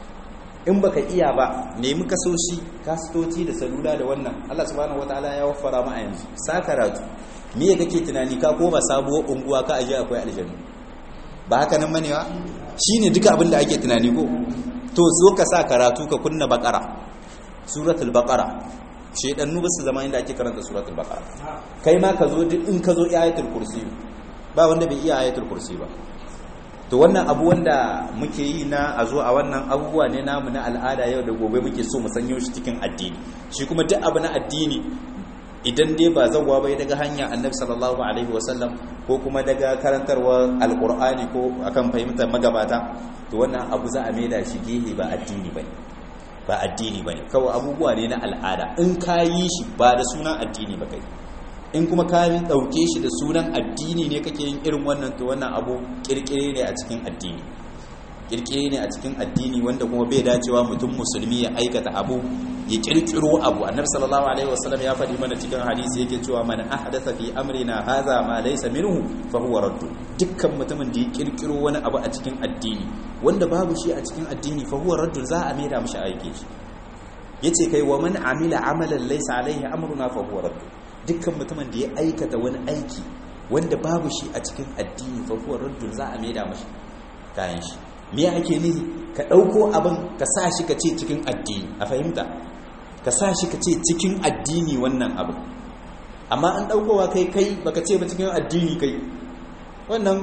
in baka iya ba nemi kasoshi kastoci da salula da wannan Allah subhanahu wataala ya waffara ma a yanzu sa karatu me ya kake tunani ka koma sabuwar unguwa ka aje akwai aljanna ba haka nan bane ba shine duka abin da ake tunani ko to zo ka sa karatu ka kunna baqara suratul baqara shedannu ba su zama inda ake karanta suratul baqara kai ma ka zo duk in ka zo ayatul kursi ba wanda bai iya ayatul kursi ba to wannan abu wanda muke yi na a zo a wannan abubuwa ne namu na al'ada yau da gobe muke so mu sanyo shi cikin addini shi kuma duk abu na addini idan dai ba zawwa bai daga hanya annabi sallallahu alaihi wasallam ko kuma daga karantarwa alqur'ani ko akan fahimtar magabata to wannan abu za a maida shi gehe ba addini bane ba addini bane kawai abubuwa ne na al'ada in ka yi shi ba da sunan addini ba kai in kuma ka ɗauke shi da sunan addini ne kake yin irin wannan to wannan abu kirkire ne a cikin addini kirkire ne a cikin addini wanda kuma bai dacewa mutum musulmi ya aikata abu ya kirkiro abu annabi sallallahu alaihi wasallam ya faɗi mana cikin hadisi yake cewa man ahdatha fi amrina hadha ma laysa minhu fa huwa radd dukkan mutumin da ya kirkiro wani abu a cikin addini wanda babu shi a cikin addini fa huwa radd za a maida mishi aike shi yace kai wa man amila amalan laysa alaihi amruna fa huwa radd dukkan mutumin da ya aikata wani aiki wanda babu shi a cikin addini fa huwa radd za a maida mishi kayan shi me ake nihi ka ɗauko abin ka sa shi ka ce cikin addini a fahimta ka sa shi ka ce cikin addini wannan abin amma an ɗaukowa kai kai baka ce ba cikin addini kai wannan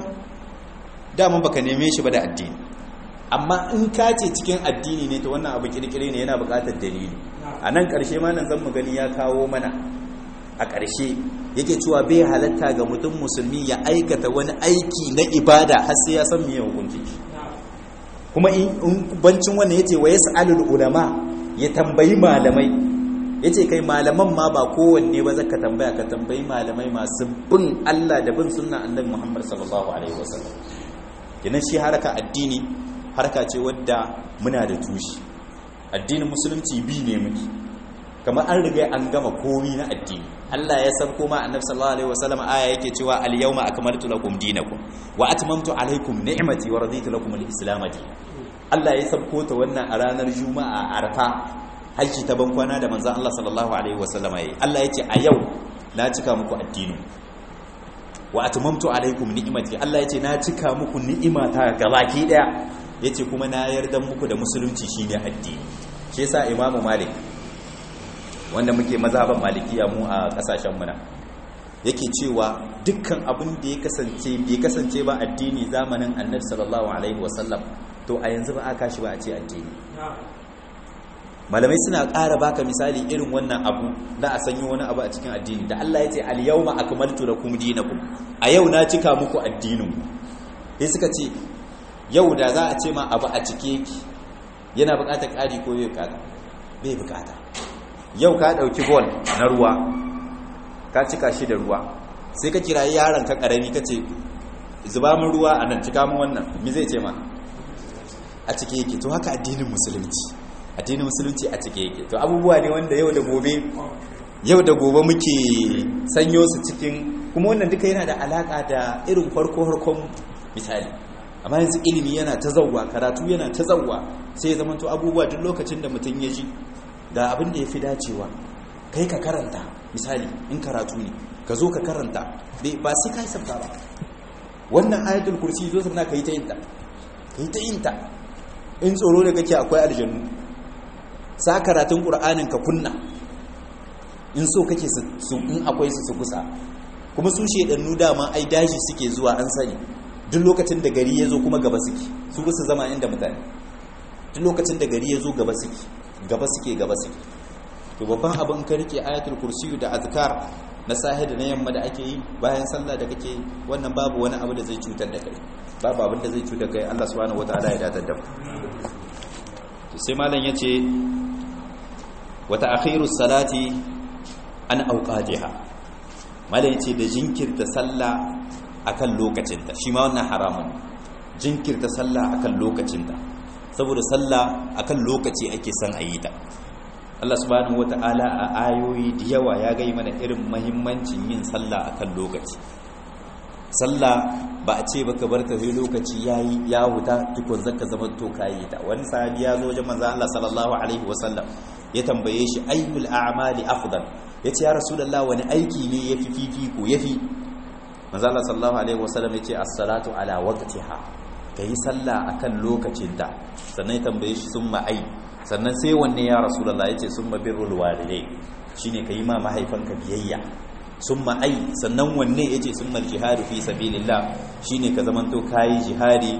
daman baka neme shi ba da addini amma in ka ce cikin addini ne to wannan abu kirkire ne yana buƙatar dalili a nan ƙarshe ma nan zan mu gani ya kawo mana a ƙarshe yake cewa bai halatta ga mutum musulmi ya aikata wani aiki na ibada har sai ya san miye hukunci kuma in bancin wannan yace wa yas'alul ulama ya tambayi malamai yace kai malaman ma ba kowanne ba zaka tambaya ka tambayi malamai masu bin Allah da bin sunna annabi Muhammad sallallahu alaihi wasallam kinan shi haraka addini haraka ce wadda muna da tushi addinin musulunci bi ne muke kamar an riga an gama komi na addini Allah ya san kuma annabi sallallahu alaihi wasallam aya yake cewa al yawma akmaltu lakum dinakum wa atmamtu alaikum ni'mati wa raditu lakum al islam Allah ya sabko ta wannan a ranar juma'a arfa haji ta bankwana da manzon Allah sallallahu alaihi wasallam yayi Allah yace a yau na cika muku addini wa atmamtu alaikum ni'mati Allah yace na cika muku ni'imata gabaki daya yace kuma na yarda muku da musulunci shine addini shi yasa imamu malik wanda muke mazhaban malikiya mu a kasashen mu na yake cewa dukkan abin da ya kasance bai kasance ba addini zamanin annabi sallallahu alaihi wasallam to a yanzu ba aka shi ba a ce addini malamai suna ƙara baka misali irin wannan abu na a sanyo wani abu a cikin addini da Allah ya ce al-yawma akmaltu lakum dinakum a yau na cika muku addinin sai suka ce yau da za a ce ma abu a cike yake yana buƙatar ƙari ko bai buƙata bai buƙata yau ka ɗauki bol na ruwa ka cika shi da ruwa sai ka kira yaron ka ƙarami ka ce zuba min ruwa a nan cika min wannan mi zai ce ma a cike yake to haka addinin musulunci addinin musulunci a cike yake to abubuwa ne wanda yau da gobe yau da gobe muke sanyo su cikin kuma wannan duka yana da alaka da irin farko harkon misali amma yanzu ilimi yana ta zauwa karatu yana ta zauwa sai ya zama to abubuwa duk lokacin da mutum ya ji ga abin da ya fi dacewa kai ka karanta misali in karatu ne ka zo ka karanta ba sai ka yi sabta ba wannan ayatul kursi zo sannan ka yi ta yin ta ka yi ta yin ta in tsoro da kake akwai aljannu sa karatun ƙur'anin ka kunna in so kake su in akwai su su kusa kuma su shedannu dama ai daji suke zuwa an sani duk lokacin da gari ya zo kuma gaba suke su su zama inda mutane duk lokacin da gari ya zo gaba suke gaba suke gaba suke to babban abin ka rike ayatul kursiyu da azkar na sahi da na yamma da ake yi bayan sallah da kake wannan babu wani abu da zai cutar da kai babu abin da zai cutar da kai Allah subhanahu wataala ya datar da mu to sai malam yace wa ta'khirus salati an awqatiha malam yace da jinkirta sallah akan lokacinta shi ma wannan haramun jinkirta sallah akan lokacinta saboda sallah akan lokaci ake son a yi ta Allah subhanahu wata'ala a ayoyi da yawa ya gai mana irin mahimmancin yin sallah akan lokaci sallah ba a ce baka bar ta sai lokaci yayi ya huta tukun zaka zama to kai ta wani sahabi ya zo wajen manzo Allah sallallahu alaihi wasallam ya tambaye shi ayyul a'mali afdal yace ya rasulullah wani aiki ne yafi fifiko yafi manzo Allah sallallahu alaihi wasallam yace as-salatu ala waqtiha kai sallah akan lokacinta sannan ya tambaye shi summa ai sannan sai wanne ya rasulullah yace summa birrul walidai shine kai ma mahaifanka biyayya summa ai sannan wanne yace summa jihadu fi sabilillah shine ka zamanto kai jihadi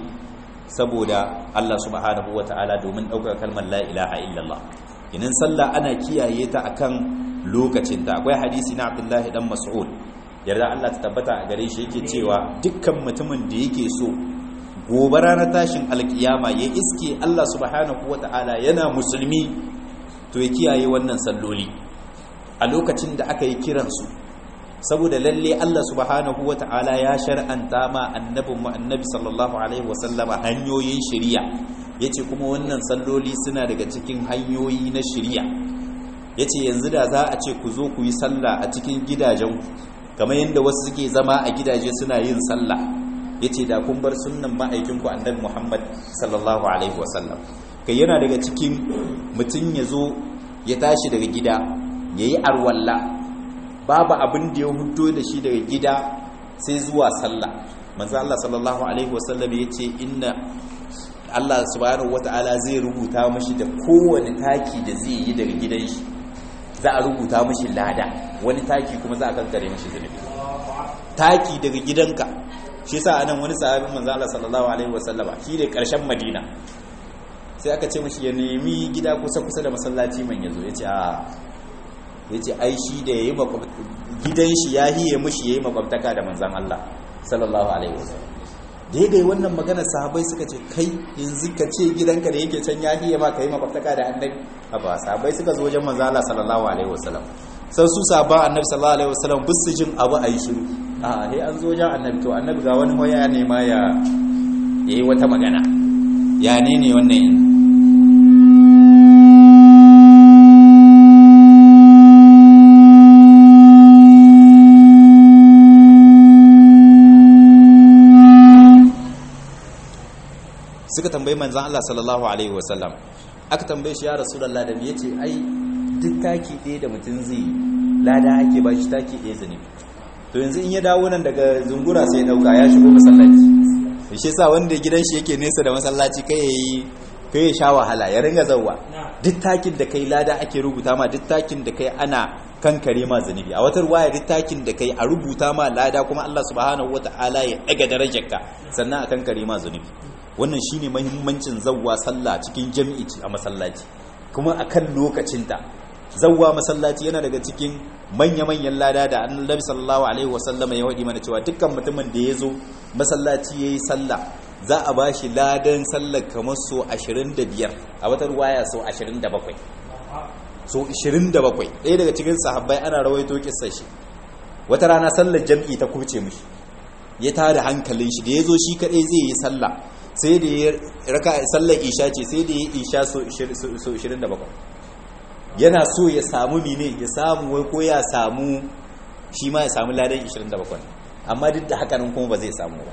saboda Allah subhanahu wataala domin daukar kalmar la ilaha illallah idan sallah ana kiyaye ta akan lokacin ta akwai hadisi na Abdullah dan Mas'ud yarda Allah ta tabbata a gare shi yake cewa dukkan mutumin da yake so gobe ranar tashin alkiyama ya iske Allah subhanahu ta'ala yana musulmi to ya kiyaye wannan salloli a lokacin da aka yi kiransu saboda lalle Allah subhanahu ta'ala ya shar'anta ma annabin mu annabi sallallahu alaihi wasallama hanyoyin shari'a yace kuma wannan salloli suna daga cikin hanyoyi na shari'a yace yanzu da za a ce ku zo ku yi sallah a cikin gidajen kamar yadda wasu suke zama a gidaje suna yin sallah ya ce da kun bar sunan ma'aikinku annabi muhammad sallallahu alaihi wasallam kai yana daga cikin mutum ya zo ya tashi daga gida ya yi arwalla babu abin da ya hudo da shi daga gida sai zuwa sallah manzo Allah sallallahu alaihi wasallam ya ce inna Allah subhanahu wata'ala zai rubuta mashi da kowane taki da zai yi daga gidan shi za a rubuta mashi lada wani taki kuma za a kankare mashi zunubi taki daga gidanka shi sa anan wani sahabin manzo Allah sallallahu alaihi wasallama shi ne karshen Madina sai aka ce mishi ya nemi gida kusa kusa da masallaci man yazo yace a yace ai shi da yayi gidan shi ya hiye mishi yayi makwabtaka da manzon Allah sallallahu alaihi wasallam daidai wannan magana sahabbai suka ce kai yanzu ka ce gidanka da yake can ya hiye ma kai makwabtaka da annabi ba sahabbai suka zo wajen manzon Allah sallallahu alaihi wasallam sai su sahabban annabi sallallahu alaihi wasallam bisu jin abu ayi shiru a sai an zo jan annabi to annabi ga wani hoya ne ma ya yi wata magana ya ne ne wannan yin tambayi manzon Allah sallallahu alaihi wasallam aka tambaye shi ya rasulullah da yace ai duk taki ɗaya da mutum zai lada ake ba shi taki ɗaya zane to yanzu in ya dawo nan daga zungura sai ya dauka ya shigo masallaci shi yasa wanda gidan shi yake nesa da masallaci kai yayi kai ya sha wahala ya ringa zawwa duk takin da kai lada ake rubuta ma duk takin da kai ana kankare ma zunubi a wata ruwaya duk takin da kai a rubuta ma lada kuma Allah subhanahu wataala ya daga darajarka sannan a kankare ma zunubi wannan shine muhimmancin zawwa sallah cikin jami'i a masallaci kuma akan lokacinta zawwa masallaci yana daga cikin manya-manyan lada da annabi sallallahu alaihi wasallama ya wadi mana cewa dukkan mutumin da ya zo masallaci yayi sallah za a bashi ladan sallar kamar so 25 a wata ruwaya so 27 so 27 ɗaya daga cikin sahabbai ana rawaito kissar shi wata rana sallar jam'i ta kurce mishi ya tada hankalin shi da ya zo shi kaɗai zai yi sallah sai da ya raka sallar isha ce sai da ya isha so 27 yana so ya samu mine ya samu wai ko ya samu shi ma ya samu ladan 27 amma duk da haka nan kuma ba zai samu ba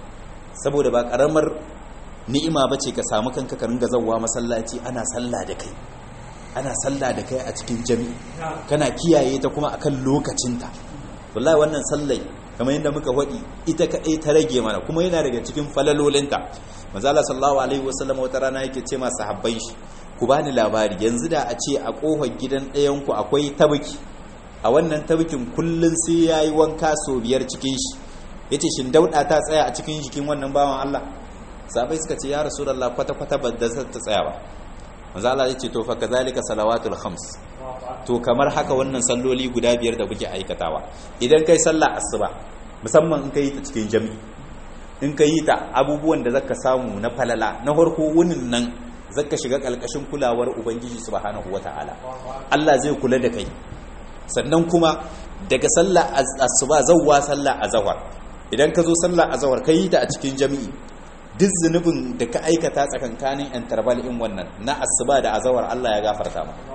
saboda ba karamar ni'ima bace ka samu kanka ka ringa zawwa masallaci ana sallah da kai ana sallah da kai a cikin jami'i kana kiyaye ta kuma akan lokacinta wallahi wannan sallai kamar yadda muka faɗi ita kaɗai ta rage mana kuma yana daga cikin falalolinta manzala sallallahu alaihi wasallam wata rana yake ce ma sahabbai shi ku bani labari yanzu da a ce a kofar gidan ɗayan ku akwai tabiki a wannan tabikin kullun sai yayi wanka so biyar cikin shi yace shin dauda ta tsaya a cikin jikin wannan bawan Allah sahabbai suka ce ya rasulullah kwata kwata ba da ta tsaya ba manzo Allah yace to fa kazalika salawatul khams to kamar haka wannan salloli guda biyar da kuke aikatawa idan kai sallah asuba musamman in kai ta cikin jami'i in kai ta abubuwan da zaka samu na falala na farko wunin nan zaka shiga kalkashin kulawar ubangiji subhanahu wataala Allah zai kula da kai sannan kuma daga sallah asuba zawwa sallah azhar idan ka zo sallah azhar kai ta a cikin jami'i duk zunubin da ka aikata tsakankanin interval in wannan na asuba da azhar Allah ya gafarta ma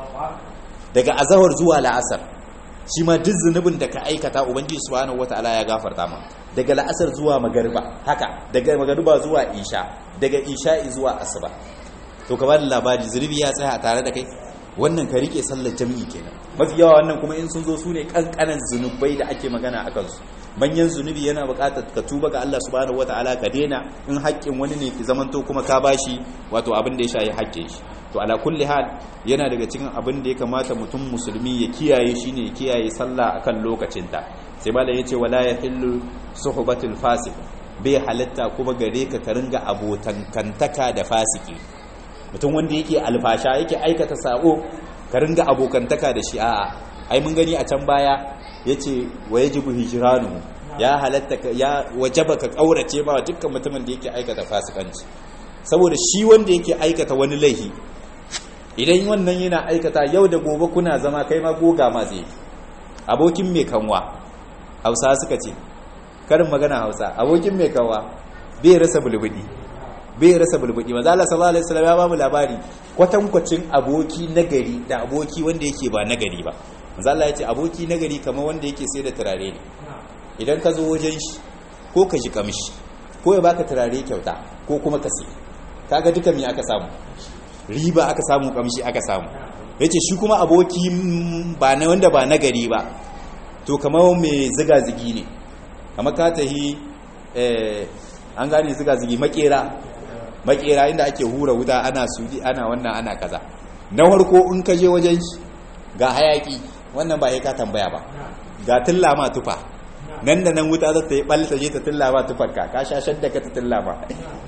daga azahar zuwa la'asar shi ma duk zunubin da ka aikata ubangiji subhanahu wataala ya gafarta ma daga la'asar zuwa magariba haka daga magariba zuwa isha daga isha'i zuwa asuba to ka bada labari zunubi ya tsaya tare da kai wannan ka rike sallar jami'i kenan mafi yawa wannan kuma in sun zo su ne kankanan zunubai da ake magana a kansu manyan zunubi yana buƙatar ka tuba ga Allah subhanahu wataala ka daina in haƙƙin wani ne ki zamanto kuma ka bashi wato abin da ya shayi haƙƙin shi to ala kulli hal yana daga cikin abin da ya kamata mutum musulmi ya kiyaye shine ya kiyaye sallah akan lokacinta sai malam yace wala yahillu suhbatul fasik bai halatta kuma gare ka ka ringa abotankantaka da fasiki mutum wanda yake alfasha yake aikata sabo ka ringa abokantaka da shi a'a ai mun gani a can baya yace wa yajibu hijranu ya halatta ya wajaba ka kaurace ba dukkan mutumin da yake aikata fasikanci saboda shi wanda yake aikata wani laifi idan wannan yana aikata yau da gobe kuna zama kai ma goga ma zai abokin mai kanwa hausa suka ce karin magana hausa abokin mai kanwa bai rasa bulbudi bai rasa bulbudi maza Allah sallallahu alaihi wasallam ya ba mu labari kwatankwacin aboki nagari da aboki wanda yake ba nagari ba maza Allah ya ce aboki nagari kamar wanda yake sai da turare ne idan ka zo wajen shi ko ka ji kamshi ko ya baka turare kyauta ko kuma ka sai kaga duka me aka samu riba aka samu kamshi aka samu yace shi kuma aboki ba na wanda ba nagari ba to kamar mai ziga zigi ne kamar ka tahi eh an gane ziga zigi makera makera inda ake hura wuta ana sudi ana wannan ana kaza na farko in ka je wajen shi ga hayaki wannan ba ya ka tambaya ba ga tilla ma tufa nan da nan wuta za ta yi ɓalta je ta tilla ma tufarka ka sha shadda ka ta tilla ma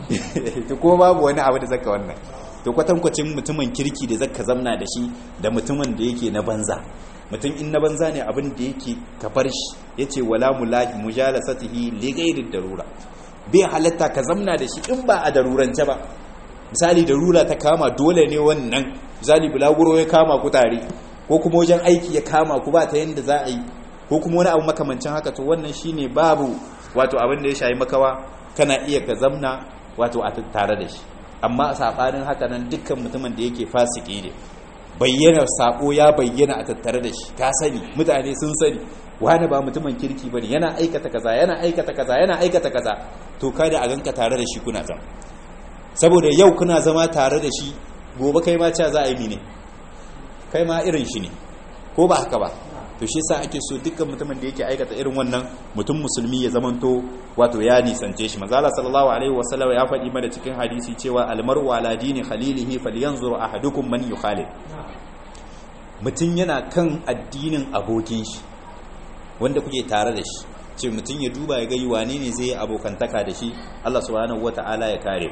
to ko babu wani abu da zaka wannan to kwatankwacin mutumin kirki da zaka zamna da shi da mutumin da yake na banza mutum in na banza ne abin da yake kafar shi yace wala mulahi mujalasatihi li ghairi darura bai halatta ka zamna da shi in ba a darurance ba misali darura ta kama dole ne wannan misali bulaguro ya kama ku tare ko kuma wajen aiki ya kama ku ba ta yanda za a yi ko kuma wani abu makamancin haka to wannan shine babu wato abin da ya shayi makawa kana iya ka zamna wato a tare da shi amma sabanin haka nan dukkan mutumin da yake fasiki ne bayyana sako ya bayyana a tattare da shi ka sani mutane sun sani wani ba mutumin kirki bane yana aikata kaza yana aikata kaza yana aikata kaza to kada a ganka tare da shi kuna zama saboda yau kuna zama tare da shi gobe kai ma ca za a yi mine kai ma irin shi ne ko ba haka ba to shi sa ake so dukkan mutumin da yake aikata irin wannan mutum musulmi ya zamanto wato ya nisance shi manzo Allah sallallahu alaihi wasallam ya faɗi mana cikin hadisi cewa almar'u ala dini khalilihi falyanzur ahadukum man yukhalil mutum yana kan addinin abokin shi wanda kuke tare da shi ce mutum ya duba ya ga wane ne zai yi abokantaka da shi Allah subhanahu wata'ala ya kare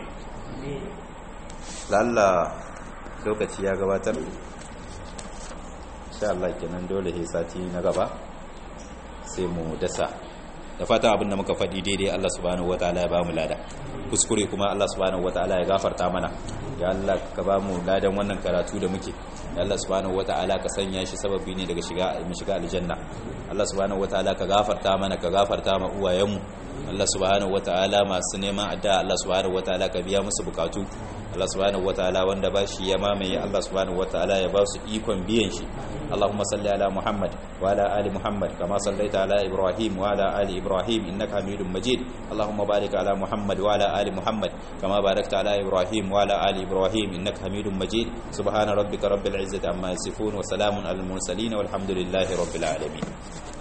lalla lokaci ya gabatar insha Allah kenan dole sai sati na gaba sai mu dasa da fata abinda muka faɗi daidai Allah subhanahu wataala ya bamu lada kuskure kuma Allah subhanahu wataala ya gafarta mana ya Allah ka bamu ladan wannan karatu da muke ya Allah subhanahu wataala ka sanya shi sababi ne daga shiga mu shiga aljanna Allah subhanahu wataala ka gafarta mana ka gafarta ma uwayenmu Allah subhanahu wataala masu neman adda Allah subhanahu wataala ka biya musu bukatu Allah subhanahu wataala wanda ba shi ya mamaye Allah subhanahu wataala ya ba su ikon biyan shi Allahumma salli ala Muhammad wa ala ali Muhammad kama sallaita ala Ibrahim wa ala ali Ibrahim innaka Hamidum Majid Allahumma barik ala Muhammad wa ala ali Muhammad kama barakta ala Ibrahim wa ala ali Ibrahim innaka Hamidum Majid subhana rabbika rabbil izzati amma yasifun wa salamun alal mursalin walhamdulillahi rabbil alamin